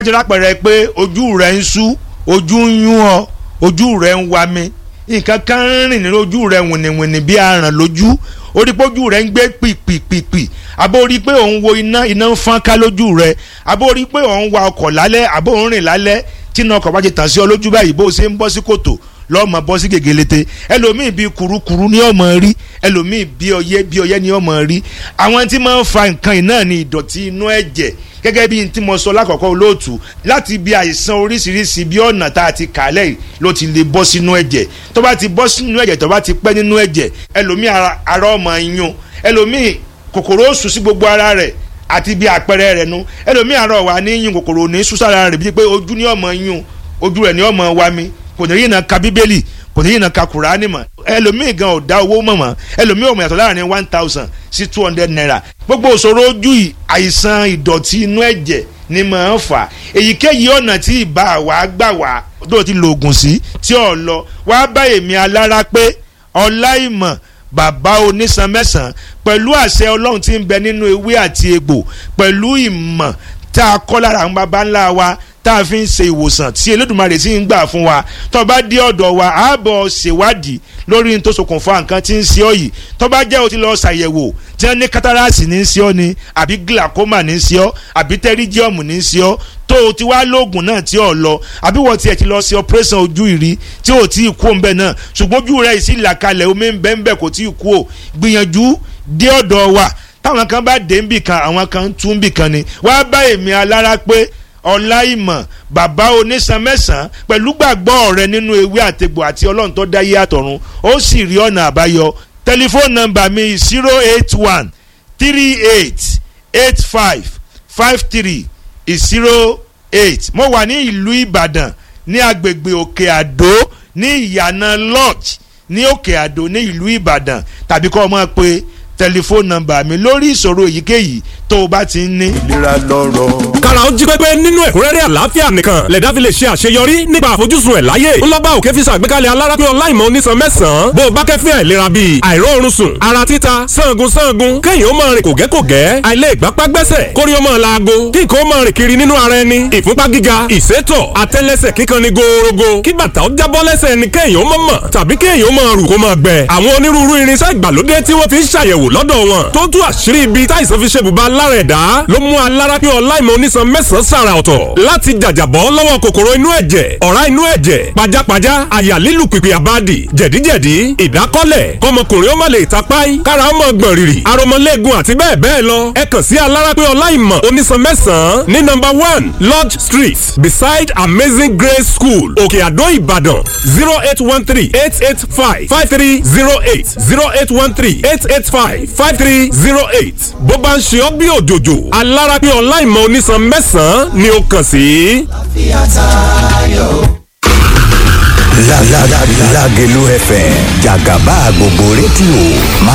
ti rápẹ̀rẹ̀ pé ojú rẹ̀ ń sú ojú ń yún ọ ojú rẹ̀ ń wa mi nǹkan kan ń rìn ní ojú rẹ̀ wìnìwìnì bí aràn lójú ó rí pé ojú rẹ̀ ń gbé pìpìpìpì àbó rí pé òun wo iná iná ń fọ́n ká lójú rẹ̀ àbó rí pé òun wa ọkọ̀ lálẹ́ àbó òun rìn lálẹ́ tí iná ọkọ̀ bá ti tàn sí ọ lójú báyìí bó o ṣe ń bọ́ sí kòtò lọ́mọ bọ́ sí gègélete ẹlòmíì bíi kurukuru ní ọmọ rí ẹlòmíì bíi ọyẹ́ bíi ọyẹ́ ní ọmọ rí àwọn tí máa ń fa nǹkan yìí náà ní ìdọ̀tí inú ẹ̀jẹ̀ gẹ́gẹ́ bí tí mo sọ lákọ̀ọ́kọ́ olóòtú láti bí àìsàn oríṣiríṣi bí ọ̀nà tá a ti kà lẹ́yìn ló ti lè bọ́ sínú ẹ̀jẹ̀ tó bá ti bọ́ sínú ẹ̀jẹ̀ tó bá ti pẹ́ nínú ẹ̀jẹ̀ ẹlòmíì ara ọmọ yún ẹlòmíì kòkòrò ó sùn sí gbogbo ara rẹ̀ àti bí àpẹẹrẹ rẹ̀ nu ẹlòmíì ara ọ̀wà ní yún kòkòrò ní súsára rẹ̀ bíi pé ojú ní ọmọ yún ojú rẹ̀ ní ọmọ wa mi kò ní yìí náà ka bíbélì kò ní yìí náà ka kùránì mọ́ ẹlòmíì gan ò dá owó mọ̀ mọ́ ẹlòmíì ò mọ̀ yàtọ̀ láàrin one thousand sí two hundred naira gbogbo òṣòro ojú yìí àìsàn ìdọ̀tí inú ẹ̀jẹ̀ ni màá ń fà èyíkéyìí ọ̀nà tí ìbá wa gbà wá tó ti lo oògùn sí tí ò lọ wá bá èmi alára pé ọláìmọ̀ bàbá onísan mẹ́sàn-án pẹ̀lú àṣẹ ọlọ́run tí ń bẹ nínú ewé àti egbò pẹ̀lú ìmọ̀ tá a kọ́ lára àwọn baba ńlá wa tá a fi ń ṣe ìwòsàn tí Elédùmarè sì ń gbà fún wa tó bá dé ọ̀dọ̀ wa á bọ̀ ṣèwádìí lórí ní tó ṣokùnfà nǹkan tí ń ṣe ọ́ yìí tó bá jẹ́ o ti lọ ṣàyẹ̀wò tí wọ́n ní kátàràsì ní í ṣe ọ́ ni àbí glaucoma ní í ṣe ọ́ àbí tẹ́ríjíọ̀mù ní í ṣe ọ́ tó o ti wá lóògùn náà tí ò lọ àbí wọ́n tiẹ̀ ti lọ ṣe operation ojú ìrí tí ò tí ì kú òun bẹ́ẹ̀ náà ṣùgbọ́n ojú rẹ̀ sì là kalẹ̀ omi ń bẹ́ẹ̀ ń bẹ́ẹ̀ kò tí ì kú o gbìyànjú dé ọ̀dọ̀ wa táwọn kan bá dé ń bì kan àwọn kan tún ń bì kan ni wá bá èmi alára pé ọláìmọ̀ bàbá onísan mẹ́sàn-án pẹ̀lú gbàgbọ́ rẹ nínú ewé àtegbò àti ọlọ́run tó dá yé àtọ̀run ó sì rí ọ̀nà àbáyọ tẹlifóònù nọ́mbà mi zero eight one three eight eight five five three zero eight mo wà ní ìlú ìbàdàn ní agbègbè òkè àdó ní ìyànà lodge ní òkè àdó ní ìlú ìbàdàn tàbí kọ́ ọ máa pe tẹlifóònù nọ́mbà mi lórí ìṣòro èyíkéyìí tó o bá ti ń ní. ìlera lọ́rọ̀. kára ó jí pépé nínú ẹ̀kúnrẹ́rẹ́ àlàáfíà nìkan lẹ̀dá fi lè ṣe àṣeyọrí nípa àfojúsùn ẹ̀ láyé ńlọ́ba òkè fi ṣàgbékalẹ̀ alárápé ọláìmọ̀ onísan mẹ́sàn-án bó o bá kẹ́fín àìlera bíi àìróorun sùn ara títa sangun sangun kéèyàn ó máa rìn kògẹ́kògẹ́ àìlè ìgbápá gbẹ́sẹ̀ kórí ó máa laago kí nǹkan ó máa rìn kiri nínú ara ẹni ìfúnpá gíga ìsétọ̀ àtẹ́lẹsẹ̀ kíkan ni gòòrògò kí bàtà ó jábọ́ lẹ́sẹ̀ ni kéèyàn ó máa mọ̀ tàbí kéèyàn ó máa rù kó máa gbẹ àwọn onírúurú irinṣẹ́ ìgbàlódé tí wọ́n fi ń ṣàyẹ̀wò lọ́dọ̀ wọn tó tú àṣírí ibi táìsàn fi ṣe bùbá lára ẹ̀dá ló mú alárápé ọláìmọ̀ onísan mẹ́sàn-án sàrà ọ̀tọ̀ láti jàjàbọ́ lọ́wọ́ kòkòrò inú ẹ̀jẹ̀ ọ̀rá inú ẹ̀jẹ̀ pajápajá àyà lílù pìpì àbádì jẹ̀díjẹ̀dí ìdákọ́lẹ̀ kọmọkùnrin ó má lè tapáì kára ó mọ̀ gbọ̀n rìrì aromọléegun àti bẹ́ẹ̀ bẹ́ẹ̀ lọ ẹ kàn sí alárápé ọláìmọ̀ onísan mẹ́sàn-án ní nọ́mbà one lodge street beside amazing grace school òkè àdó ìbàdàn zero eight one three eight eight five five three zero eight zero eight one three eight eight five five three zero eight bó bá ń ṣe ọ́ bí òjòjò alárápé ọláìmọ̀ onísan mẹ́sàn-án ni ó kàn sí. Lágẹ̀lú FM jàgàbá gbogbo rédíò máa